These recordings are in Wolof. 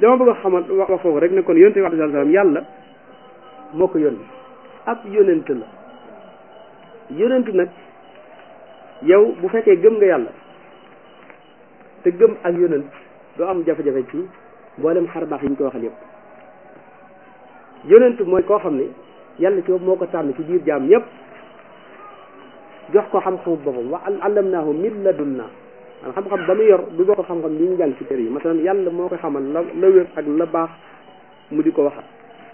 dama bëgg a xamal wax wax foofu rek ne kon yonente bi alayhi salaam yàlla moo ko yónni ab yonent la yonent nag yow bu fekkee gëm nga yàlla te gëm ak yonent doo am jafe-jafe ci mboolem xar baax yi ñu ko waxal yëpp yonent mooy koo xam ne yàlla ci bopp moo ko tànn ci biir jaam ñëpp jox ko xam-xamu boppam wa allamnaahu min ladunnaa man xam-xam ba mu yor du boo ko xam-xam li ñu jàng ci kër yi masalan yàlla moo koy xamal la la wér ak la baax mu di ko waxal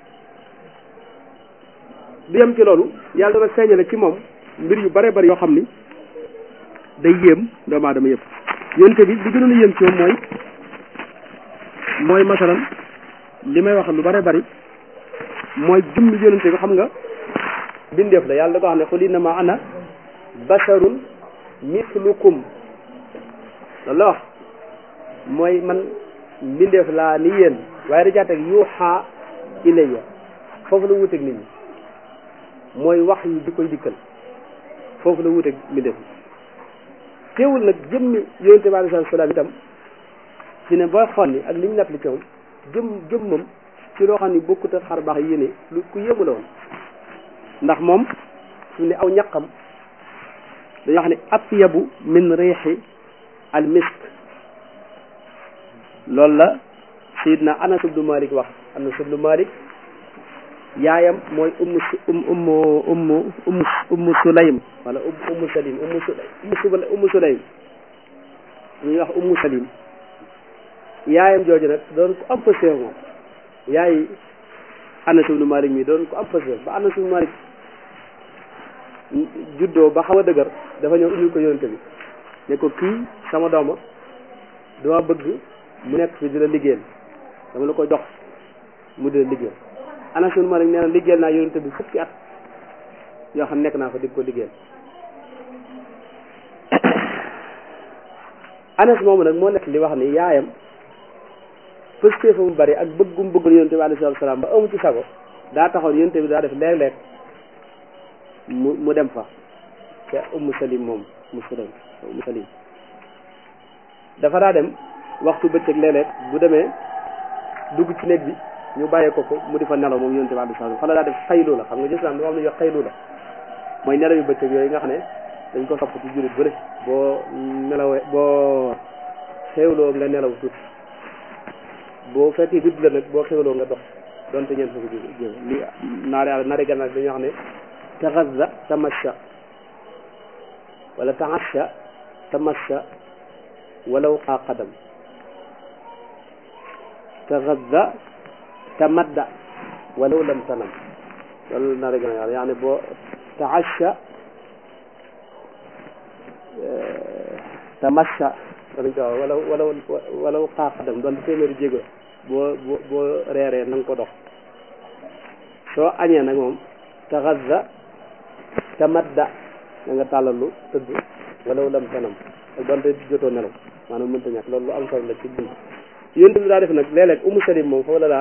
du yem ci loolu yàlla dana feeñale ci moom mbir yu bare bari yoo xam ni day yéem doomu aadama yëpp yonte bi li gënoon a yéem ci moom mooy mooy masalan li may wax lu bare bari mooy jëmmi yonente bi xam nga bindeef la yàlla da ko wax ne qul innama ana basharun mislukum loolu la wax mooy man mbindeef laa ni yéen waaye da caa teg yuuxaa ilayya foofu la wuuteeg nit ñi mooy wax yi di koy dikkal foofu la wuuteeg mbindeef yi teewul nag jëmmi yonente bi alayhi salaam itam ci ne booy xool ni ak li ñu natt li ci moom jëm jëmmam ci loo xam ni bokkut ak xar baax yéene lu ku yéemu la woon ndax moom su ne aw ñaqam dañoo xam ne atyabu min riixi al misk loolu la sayidna anas ibnu malik wax anas ibnu malik yaayam mooy ummu um ummu ummu ummu ummu sulaym wala ummu salim ummu sulaym ummu sulaym ñuy wax ummu salim yaayam jooju nag doon ko am pëseef moom yaay anas ibnu malik mi doon ko am pëseef ba anas ibnu malik juddoo ba xaw a dëgër dafa ñëw indil ko yonente bi ne ko kii sama dooma dama bëgg mu nekk fi di la liggéeyal dama la ko jox mu di la liggéeyal Anas ibn Malik nee na liggéeyal naa yonente bi fukki at yoo xam nekk naa fa di ko liggéeyal Anas moomu nag moo nekk li wax ni yaayam pëstee fa mu bari ak bëggum bëggul yonente bi alayhi salaam ba amu ci sago daa taxoon yonente bi daa def léeg-léeg mu mu dem fa te ummu salim moom ummu salim ummu salim dafa daa dem waxtu bëccëg léeg-léeg bu demee dugg ci néeg bi ñu bàyyee ko ko mu di fa nelaw moom yonente bi alayhi salaam fa la daa def xaylu la xam nga gis naa dafa am lu ñuy wax xaylu la mooy nelaw yu bëccëg yooyu nga xam ne dañ ko sopp ci jullit bu ne boo nelawee boo xewloo nga nelaw tuuti boo fekkee guddi la nag boo xewloo nga dox donte ñeent fukki ji li naare naare gànnaar dañuy wax ne taxaza tamasha wala taasha tamasha walaw qaa qadam taxaza tamadda walaw lam tanam loolu naare gànnaar yaani boo taasha tamasha danañ ko wax walaw walaw walaw qaa qadam doon téeméeri jéego boo boo boo reeree na nga ko dox soo añee nag moom taxaza tamadda da nga tàllalu tëdd walaw lam tanam ak donte jotoo nelaw maanaam mënta ñàkk loolu lu am solo la ci dund yonent bi daa def nag léeg-léeg umu salim moom foofu la daa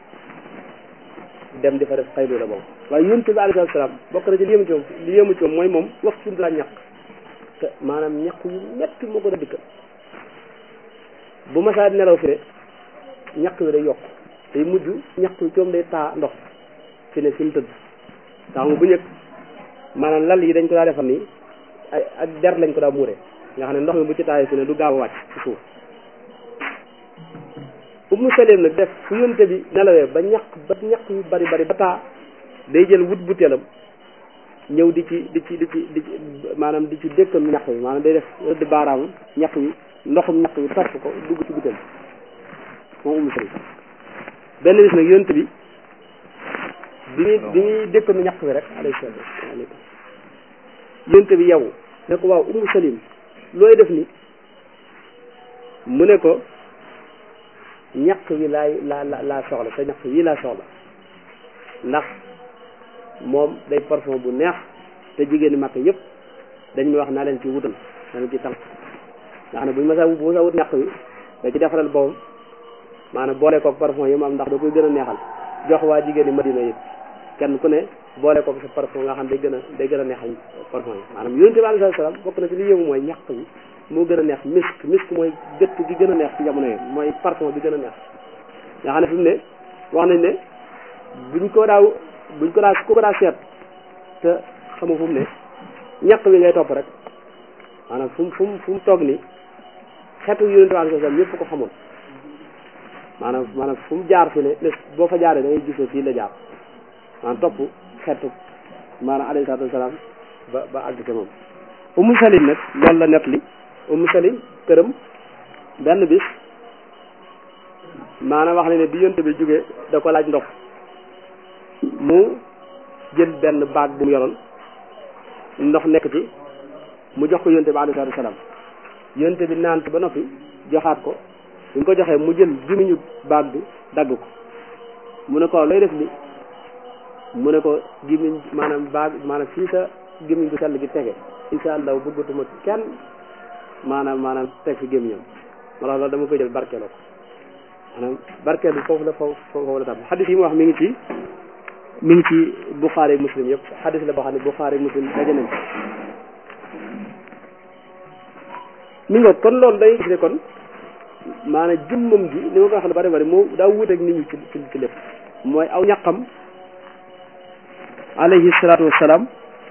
dem di fa def xaylu la boobu waaye yonent bi alayhi salaam bokk na ci li yëmu ci moom li yëmu ci moom mooy moom waxtu daa ñàkk te maanaam ñàkk yu metti moo ko da dikka bu masaa nelaw fi ne ñàkk wi day yokk day mujj ñàkk wi coom day taa ndox fi ne fi mu tëdd tax nga bu ñëkk maanaam lal yi dañ ko daa defar nii ay ak der lañ ko daa muure nga xam ne ndox mi bu ci taayee fi ne du gaaw a wàcc ci suuf Ummu Salim nag def fu yonte bi nelawee ba ñaq ba ñaq yu bari bari ba taa day jël wut butéelam ñëw di ci di ci di ci di ci maanaam di ci dëkkam ñaq wi maanaam day def rëdd baaraamu ñaq wi ndoxum ñaq wi topp ko dugg ci butéel moom Ummu Salim benn bis nag yonte bi bi muy bi muy dëkkam ñaq wi rek alayhi salaam yonte bi yow ne ko waaw Ummu Salim looy def ni mu ne ko ñaq wi laay laa la laa soxla sa ñaq wi laa soxla ndax moom day parfum bu neex te jigéen ñi màkk yëpp dañ may wax naa leen ci wutal naa leen ci tànk nga xam ne buñ ma sa bu sa wut ñaq wi da ci defaral boppam maanaam boole koog parfum yi mu am ndax da koy gën a neexal jox waa jigéen ñi madina yëpp kenn ku ne boole koog sa parfum nga xam day gën a day gën a neexal parfum yi maanaam yonent bi alayhi salaam bokk na ci li yëngu mooy ñaq wi moo gën a neex misk misk mooy gëtt gi gën a neex ci jamono yi mooy parfum bi gën a neex nga xam ne fi mu ne wax nañ ne buñ ko daaw buñ ko daa ku ko daa seet te xamu fu mu ne ñaq wi ngay topp rek maanaam fu mu fu mu fu mu toog ni xeetu yonente bi sallam ñëpp ko xamoon maanaam maanaam fu mu jaar fi ne ne boo fa jaaree da ngay gis ne fii la jaar maanaam topp xeetu maanaam alayhi salaatu wasalaam ba ba àgg ca moom umu salim nag loolu la net li umu salim këram benn bis maanaam wax ne ne bi yonte bi jógee da ko laaj ndox mu jël benn baag bu mu yoroon ndox nekk ci mu jox ko yonte bi alayhi salaatu wasalaam yonte bi naan ba noppi joxaat ko bu ñu ko joxee mu jël gimiñu baag bi dagg ko mu ne ko looy def li mu ne ko gimiñ maanaam baag maanaam fii sa gimiñ bu sell gi tege insha allah bëggatuma kenn maanaam maanaam teg fi gémmiñam wala loolu dama koy jël barkeeloo ko maanaam barkeelu foofu la foofu foofu la tam xadis yi mu wax mi ngi ci mi ngi ci Buxaari Muslim yëpp xadis la boo xam ne Buxaari Muslim daje nañ mi nga kon loolu day gis ne kon maanaam jëmmam ji li ma ko wax ne bari bari moo daa wuuteeg nit ñi ci ci ci lépp mooy aw ñaqam alayhi salaatu wassalaam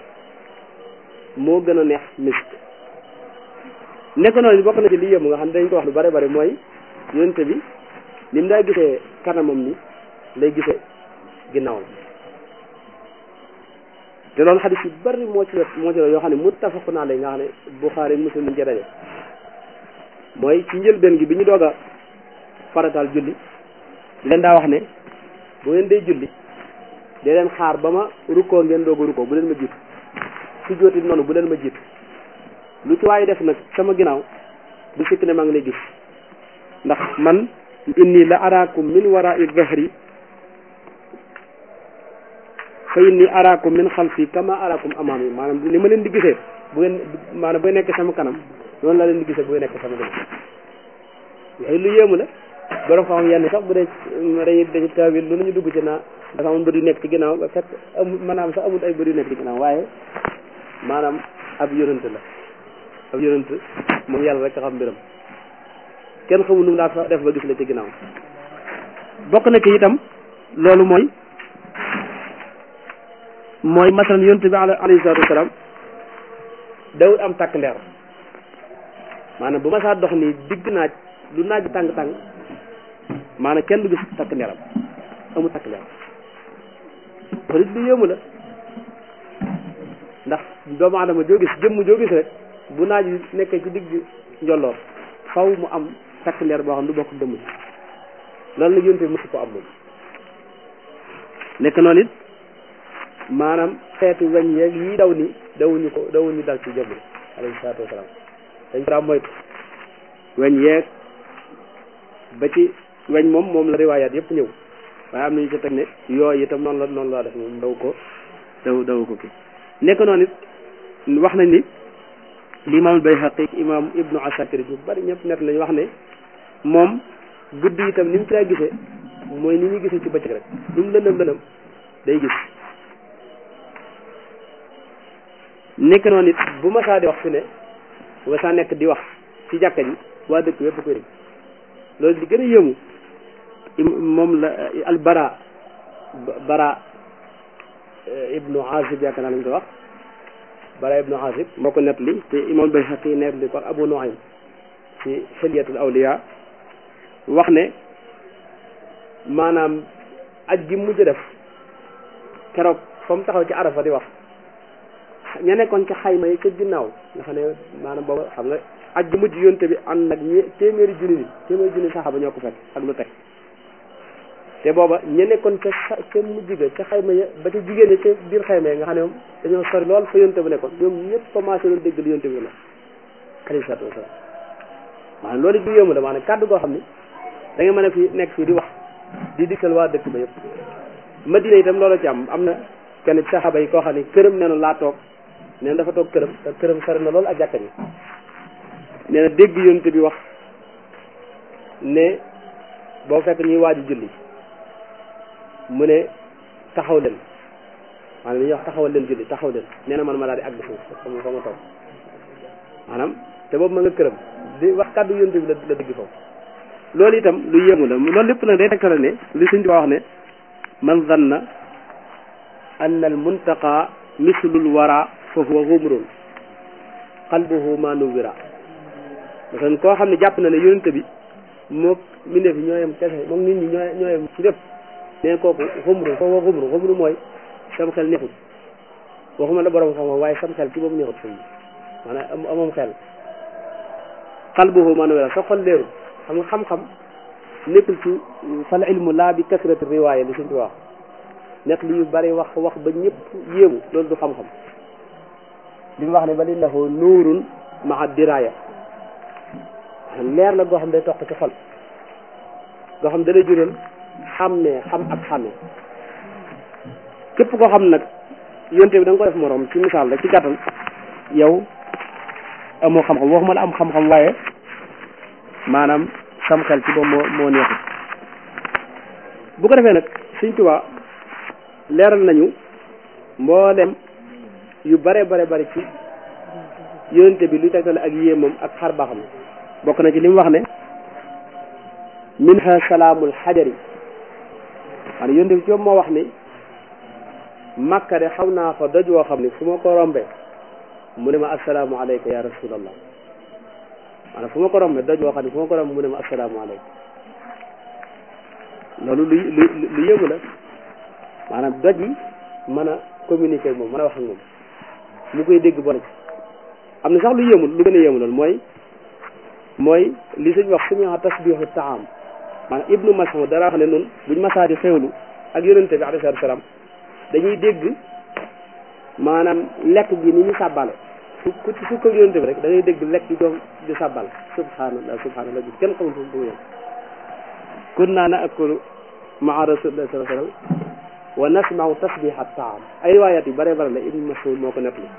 moo gën a neex misk nekk noonu bokk na ci li yëmu nga xam ne dañ ko wax lu bari bari mooy yonente bi ni mu daa gisee kanamam ni lay gisee ginnaawam te loolu xadis yu bari moo ci moo ci yoo xam ne muttafaqun alayhi nga xam ne Buxaari Muslim lañ ca daje mooy ci njëlbeen gi bi ñu doog a farataal julli di leen daa wax ne bu ngeen dee julli dee leen xaar ba ma rukkoo ngeen doog a rukkoo bu leen ma jiitu su jooti noonu bu leen ma jiitu lu ci waaye def nag sama ginnaaw bu sikk ne maa ngi lay gis ndax man inni la araakum min wara'i dhahri fa inni araakum min xalfi kama araakum amaami maanaam ni ma leen di gisee bu ngeen maanaam bu ngeen nekk sama kanam noonu la leen di gisee bu ngeen nekk sama ginnaaw yooyu lu yéemu la borom xam yenn sax bu dee dañuy dañuy taawil lu nañu dugg ci naa dafa amul bët yu nekk ci ginnaaw ba fekk amul maanaam sax amul ay bët yu nekk ci ginnaaw waaye maanaam ab yonent la ab yonent moom yàlla rek a xam mbiram kenn xamul nu mu daa def ba gis la ci ginnaaw bokk na ci itam loolu mooy mooy masalan yonent bi alayhi salaatu wasalaam dawul am tàkk ndeer maanaam bu ma saa dox nii digg naaj lu naaj tàng tàng maanaam kenn du gis takk ndeeram amul takk ndeeram loolu it lu yéemu la ndax doomu adama joo gis jëmm joo gis rek bu naaj wi nekkee ci digg njolloor faw mu am takk ndeer boo xam du bokk dëmm ci loolu nag yonte bi mësu ko am moom nekk noonu it maanaam xeetu weñ yeeg yi daw ni dawuñu ko dawuñu dal ci jëmm alayhi salaatu wasalaam dañ ko daa moytu weñ yeeg ba ci weñ moom moom la riwaayaat yëpp ñëw waaye am nañu ci teg ne yooyu itam noonu la noonu laa def moom daw ko daw daw ko kii nekk noonu it wax nañ ni limaamul Bayhaqi imaam ibnu Asakir ñu bari ñëpp net nañu wax ne moom guddi itam ni mu ci daa gisee mooy ni ñu gisee ci bëccëg rek lu mu lëndëm lëndëm day gis nekk noonu it bu ma saa di wax fi ne bu ma saa nekk di wax ci jàkka ji waa dëkk yëpp koy dégg loolu di gën a yëmu moom la al bara bara ibnu azib yaakaar naa lañ ko wax bara ibnu azib moo ko net li te imam Bayhaqi net li ko ak abu nuaym ci xilyatul awliya wax ne maanaam aj gi mujj def keroog fa mu taxaw ci arafa di wax ña nekkoon ci xayma yi ca ginnaaw nga xam ne maanaam booba xam nga aj gi mujj yonte bi ànd nag ñe téeméeri junni nit téeméeri junni saxaaba ñoo ko fekk ak lu teg te booba ña nekkoon ca ca mujj ga ca xayma ya ba ca jigéen ñi ca biir xayma yi nga xam ne moom dañoo sori lool fa yonte bi nekkoon ñoom ñëpp commencé doon dégg lu yonte bi la alayhi salaatu wasalaam maanaam loolu du yëmu la maanaam kàddu goo xam ne da nga mën a fi nekk fii di wax di dikkal waa dëkk ba yëpp madina itam loolu ci am am na kenn ci saxaaba yi koo xam ne këram nee na laa toog nee na dafa toog këram te këram sori na loolu ak jàkka ji nee na dégg yonte bi wax ne boo fekk ñuy waaju julli mu ne taxaw leen maanaam li ñuy wax taxawal leen julli taxaw leen nee na man ma daal di àgg suuf fa ma fa ma toog maanaam te boobu ma nga këram di wax kàddu yonte bi la la dégg foofu loolu itam lu yéemu la loolu lépp nag day tegtale ne li suñ di wax ne man zanna anna al muntaqa mislul wara fa huwa xumrun qalbuhu ma nuwira parce que koo xam ne jàpp na ne yonente bi moo mbindeef yi ñooyam kese moom nit ñi ñooy ñooyam ci lépp neen kooku xumru fa huwa xumru xumru mooy sam xel neexut waxuma la borom xam-xam waaye sam xel ci boobu neexut sëñ bi maanaam amoom xel qalbuhu ma nuwira sa xol leeru xam nga xam-xam nekkul ci fal ilmu laa bi kasrati riwaaya li suñ ci wax nekk li yu bari wax wax ba ñëpp yéemu loolu du xam-xam li mu wax ne bal innahu nuurun maa diraaya leer la goo xam day toq ci xol goo xam dalay jural xàmmee xam ak xàmmee képp koo xam nag yonte bi da nga ko def moroom ci misaal rek ci gàttal yow amoo xam-xam waxuma la am xam-xam waaye maanaam sam xel ci boobu moo moo neexut bu ko defee nag Sëñ Tuubaa leeral nañu mboolem yu bare bare bare ci yonente bi luy tegtale ak yéemam ak xar baaxam bokk na ci li mu wax ne minha salaamul xajari xanaa yonente bi ci moo wax ni makka de xaw naa fa doj woo xam ne fu ma ko rombe mu ne ma assalaamu alayka ya rasulallah maanaam fu ma ko rombe doj woo xam ne fu ma ko rombe mu ne ma assalaamu alayka loolu lu lu lu yéemu la maanaam doj yi mën a communiquer ak moom mën a wax ak moom mu koy dégg bon am na sax lu yéemul lu gën a yéemu loolu mooy mooy li suñ wax suñu wax tasbihu taam maanaam ibnu Mas'ud dara wax ne noonu buñ masaa di xewlu ak yonente bi alayhi salaatu salaam dañuy dégg maanaam lekk gi ni ñu sàbbale su ku su ko yonente bi rek da ngay dégg lekk gi doom di sàbbal subhanallah subhanallah bi kenn xamul fu mu yem kunna naakulu maa rasulillah sallallahu alayhi wasallam wa nasma'u tasbiha taam ay riwayat yu bare bare la ibnu Mas'ud moo ko nettali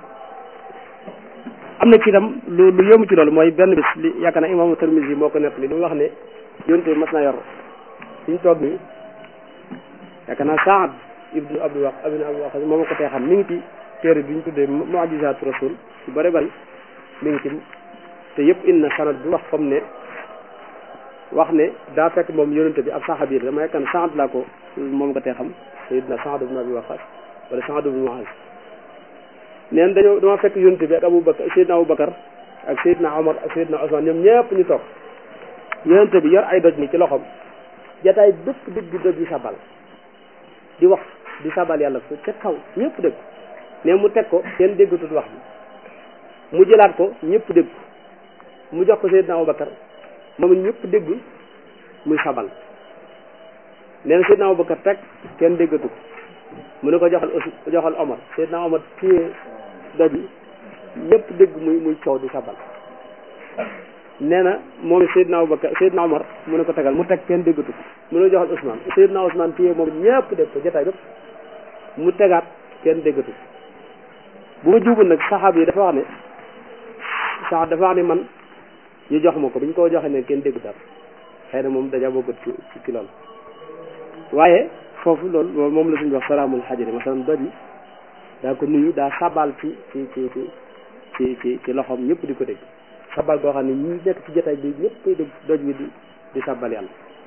am na ci itam lu lu yomb ci loolu mooy benn bis li yaakaar na imaamu Tirmisi moo ko nettali li mu wax ne yonte bi mas naa yor suñ toog nii yaakaar naa Saad ibnu Abi Waq ibnu Abi Waq moo ma ko tee xam mi ngi ci téere bi ñu tuddee mu'jizaatu rasul yu bare bari mi ngi ci te yëpp indi na sanad bi wax comme ne wax ne daa fekk moom yonente bi ab saxaabi la dama yaakaar ne Saad laa ko moom ko tee xam sayyidna Saad ibnu Abi Waqas wala Saad ibnu Muaz neen dañoo dama fekk yonte bi ak Abu Bakar Seydina Abu Bakar ak Seydina Omar ak Seydina Ousmane ñoom ñëpp ñu toog yonte bi yor ay doj ni ci loxoom jataay bépp dëgg di doj di sabal di wax di sabal yàlla fu ca kaw ñëpp dégg ne mu teg ko kenn déggatut wax bi mu jëlaat ko ñëpp dégg mu jox ko Seydina Abu Bakar moom ñëpp dégg muy sabal neen Seydina Abu Bakar teg kenn déggatu ko mu ne ko joxal aussi joxal Omar Seydina Omar téye doj yi ñëpp dégg muy muy coow di sabal nee na moom Seydina Abubakar Seydina Omar mu ne ko tegal mu teg kenn déggatu ko mu ne joxal Ousmane Seydina Ousmane téye moom ñëpp dégg ko jotaay bépp mu tegaat kenn déggatu ko bu ma juubul nag saxaab yi dafa wax ne sax dafa wax ne man ñu jox ma ko bi ñu ko joxee ne kenn déggu dara xëy na moom daja bokkat ci ci loolu waaye foofu loolu moom la suñu wax salaamul xajari masalan doj yi daa ko nuyu daa sabal ci ci ci ci ci ci loxoom ñëpp di ko dégg sabal goo xam ne ñi nekk ci jotaay bi ñëpp koy dégg doj wi di di sabal yàlla